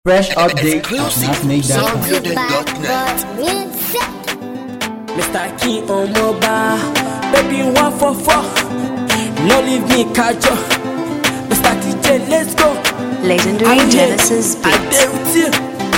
Fresh update at Exclusive. massmade.com. Soundbuilding.net. Mr. King on mobile, baby one for four. No leave me kajo. Mr. TJ, let's go. Legendary I'm here. Genesis I Beats. dare with you.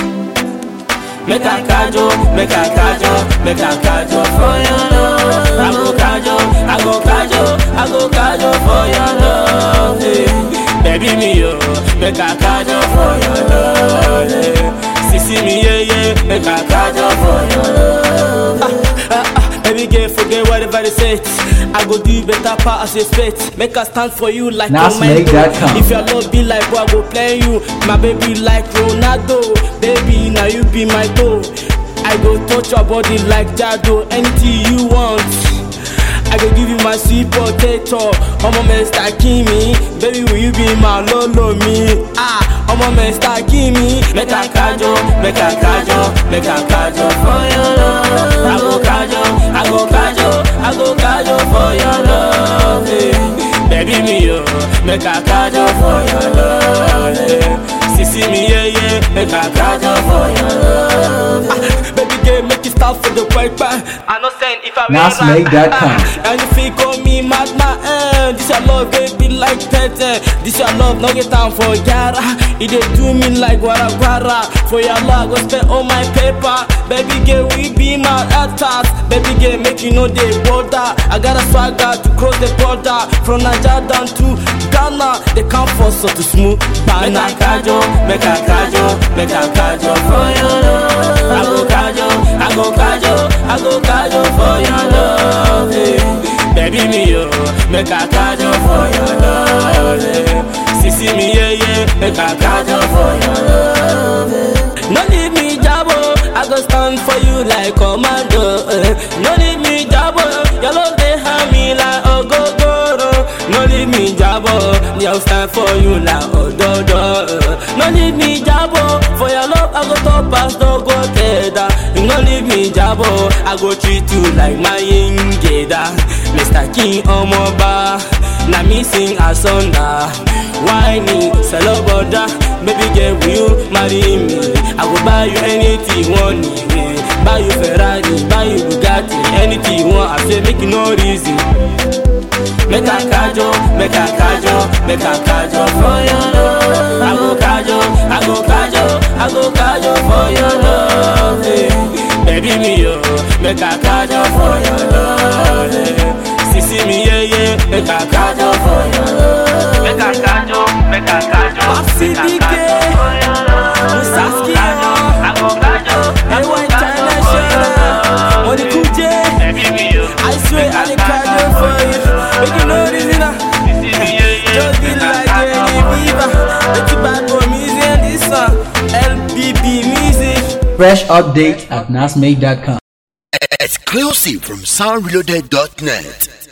Make a kajo, make a kajo, make a kajo for your love. I go kajo, I go kajo, I go kajo for your love. eh. Baby me yo, make a kajo for your love. eh. Sissy me yeah yeah, make a kajo for your love. Ah, ah, ah, baby girl, forget whatever they say. I go do better part as a spit. Make a stand for you like Nas a make that count. If your love be like boy, I go play you. My baby like Ronaldo. Baby, now you be my dough. I go touch your body like Jado. Anything you want. I go give you my sweet potato. Ọmọ Mr. Kimi, baby will you be my lolo mi? Ah, ọmọ Mr. Kimi, make a kajo, make a kajo, make a kajo for your love. I go kajo, I go kajo, I go kajo for your love. eh. Baby me yo, make a kajo for your love. eh. Sissy me yeah yeah, make a kajo for your love. Ah, baby girl, make it stop for the quick I know saying if I Nas make that count. and if you call me madman, eh, this your love, baby, like that. Eh. This your love, no get time for Yara. It dey do me like guara guara. For your love, I go spend all my paper. Baby girl, we be my actors. Baby girl, make you know the border. I got a swagger to cross the border. From Nigeria down to Ghana, they can't force us to smooth. Make a kajo, make a kajo, make a kajo for your love. I go kajo, I go kajo, I go kajo for your love. eh. Baby me yo, make a kajo for your love. eh. Sissy me yeah yeah, make a kajo for your love. eh. No leave me jabo, I go stand for you like commando. eh. No leave me jabo, your love they have me like ogogoro. No leave me jabo, they'll stand for you like ododo. eh. No leave me jabo, for your love I go top pass, no go teda. You no leave me jabo, I go treat you like my ingeda. Mr. King Omoba, na me sing a song na. Whiny, Saloboda, baby girl, will you marry me? I go buy you anything you want, eh. buy you Ferrari, buy you Bugatti, anything you want. I say make you no reason. Make a kajo, make a kajo, make a kajo for your love. I go kajo, I go kajo, I go kajo for your love. eh. Baby me yo, make a kajo for your love. eh. Sissy me yeah yeah, make a kajo for your love. Make a kajo, make a kajo, make a kajo for your love. Musaski I go kajo, I go kajo for your love. Money Kuje, baby me yo, I swear I dey kajo for you. Make you know this now. Just be like Jenny Beaver. Make you bad boy music and this song. LBB music. Fresh update at massmade.com. Exclusive from soundreloaded.net.